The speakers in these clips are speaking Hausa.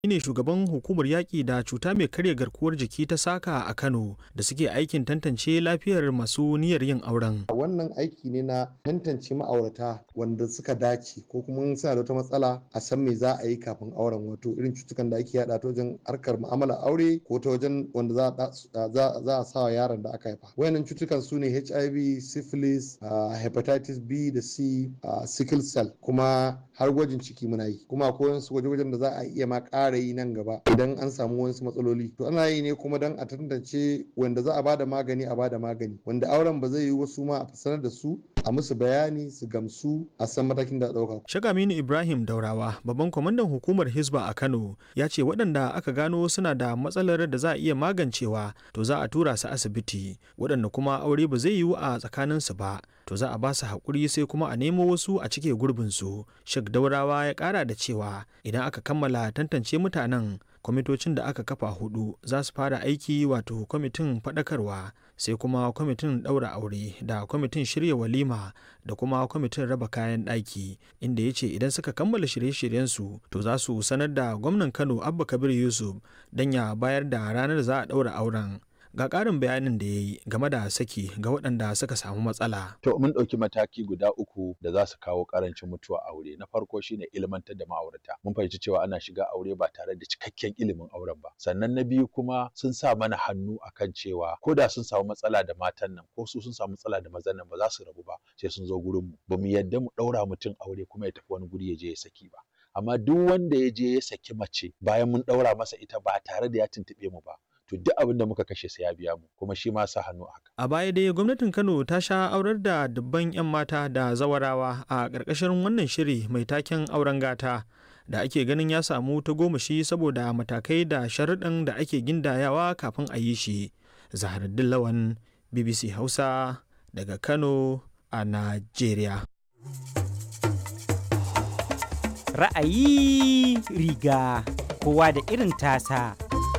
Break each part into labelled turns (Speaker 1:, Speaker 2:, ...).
Speaker 1: ne shugaban hukumar yaƙi da cuta mai karya garkuwar jiki ta saka a Kano da suke aikin tantance lafiyar masu niyyar yin auren.
Speaker 2: Wannan aiki ne na tantance ma'aurata wanda suka dace ko kuma suna da wata matsala a san me za a yi kafin auren wato irin cutukan da ake yada ta wajen harkar mu'amalar aure ko ta wajen wanda za a sawa yaron da aka haifa. Wayannan cutukan su ne HIV, syphilis, hepatitis B da C, sickle cell kuma har gwajin ciki muna yi kuma akwai wasu gwaje-gwajen da za a iya ma ƙara yi nan gaba idan an samu wasu matsaloli to ana yi ne kuma don a tantance wanda za a bada magani a bada magani wanda auren ba zai yi wasu ma a sanar da su a musu bayani su gamsu a san matakin da ɗauka.
Speaker 1: Shagaminu Ibrahim Daurawa babban kwamandan hukumar Hisba a Kano ya ce waɗanda aka gano suna da matsalar da za a iya magancewa to za a tura su asibiti waɗanda kuma aure ba zai yiwu a tsakaninsu ba to za a ba su haƙuri sai kuma a nemo wasu a cike gurbinsu. Shek Daurawa ya ƙara da cewa idan aka kammala tantance mutanen kwamitocin da aka kafa hudu za su fara aiki wato kwamitin faɗakarwa sai kuma kwamitin ɗaura aure da kwamitin shirya walima da kuma kwamitin raba kayan ɗaki inda ya ce idan suka kammala shirye-shiryensu to za su sanar da gwamnan kano abba kabir yusuf don ya bayar da ranar za a ɗaura auren ga ƙarin bayanin da ya yi game da saki ga waɗanda suka samu matsala.
Speaker 3: To mun ɗauki mataki guda uku da za su kawo ƙarancin mutuwa aure. Na farko shine ilmantar da ma'aurata. Mun fahimci cewa ana shiga aure ba tare da cikakken ilimin auren ba. Sannan na biyu kuma sun sa mana hannu akan cewa ko da sun samu matsala da matan nan ko su sun samu matsala da mazan nan ba za su rabu ba sai sun zo gurin mu. Ba mu yadda mu ɗaura mutum aure kuma ya tafi wani guri ya je ya saki ba. Amma duk wanda ya je ya saki mace bayan mun ɗaura masa ita ba tare da ya tuntuɓe mu ba. to duk abin da muka kashe sai ya biya mu kuma shi ma sa hannu haka.
Speaker 1: A baya dai gwamnatin Kano ta sha aurar da dubban 'yan mata da zawarawa a ƙarƙashin wannan shiri mai taken auren gata da ake ganin ya samu ta gomashi saboda matakai da sharuɗin da ake gindayawa kafin a yi shi. Zaharaddin Lawan BBC Hausa daga Kano a Najeriya.
Speaker 4: Ra'ayi riga kowa da irin tasa.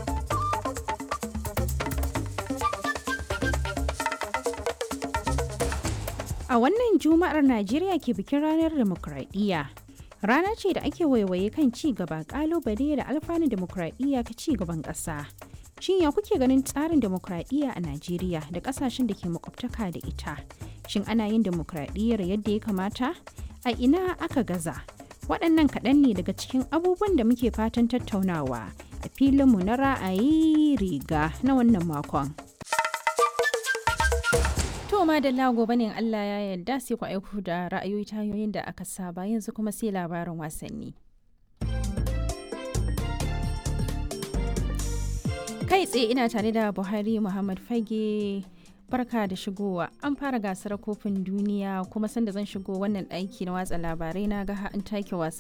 Speaker 5: A wannan Juma'ar Najeriya ke bikin ranar demokradiyya. Rana ce da ake waiwaye kan ci gaba kalubale da alfanun demokradiyya ka ci gaban ƙasa. Shin ya kuke ganin tsarin demokradiyya a Najeriya da ƙasashen da ke makwabtaka da ita? Shin ana yin demokradiyyar yadda ya kamata? A ina aka gaza? Waɗannan kaɗan ne daga cikin abubuwan da muke fatan tattaunawa a filinmu na ra'ayi riga na wannan makon. To ma da gobe ne Allah ya yarda sai ku aiko da ra'ayoyi ta hanyoyin da aka saba yanzu kuma sai labarin wasanni. Kai tsaye ina tare da Buhari Muhammad Fage barka da shigowa an fara gasar kofin duniya kuma sanda zan shigo wannan ɗaki na watsa labarai na ga an take wasa